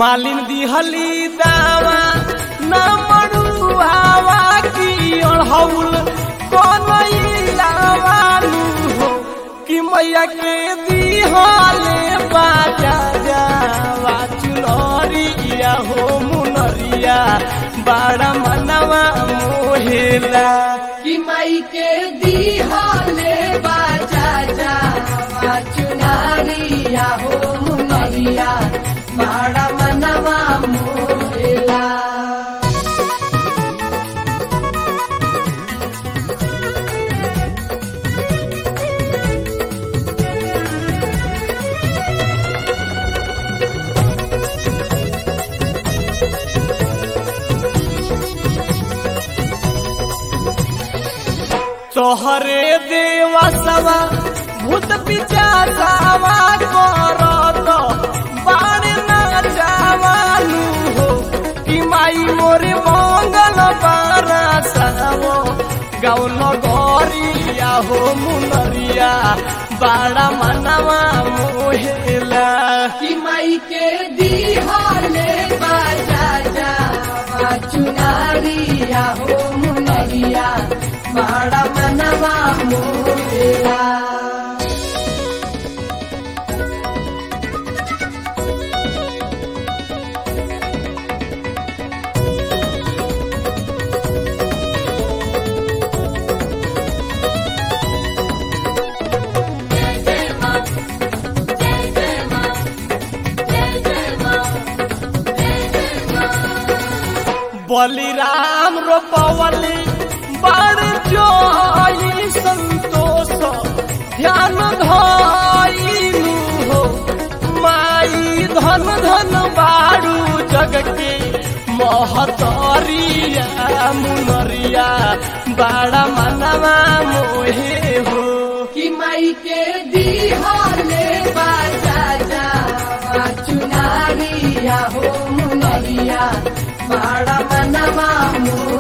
मालिन दिहली दावा न मरुआवा की अड़हौल कनैलावानु हो कि मैया के दिहले बाजा जावा चुनरिया हो मुनरिया बड़ा मनवा मोहेला कि माई के दीहाले बाजा जा चुनारिया हो मुनरिया बड़ा मनवा मोरेला तोहरे देवा सवा भूत पिचासावा करत बाण नाचावानु हो कि माई मोरे मंगल बारासावो गौल गरिया हो मुनरिया बाड़ा मनवा मोहेला कि माई के दीहाले बाजा जा चुनारिया हो मुनरिया बड़ा मनवा मोरेला बलिराम रोपवली बड़ जोई संतोष ध्यान धइनु हो माई धन धन बारू जग के महतरिया मुनरिया बड़ा मनवा मोहे हो कि माई के दीहाले बाजा जा चुनारिया हो मुनरिया बड़ा मनवा मोर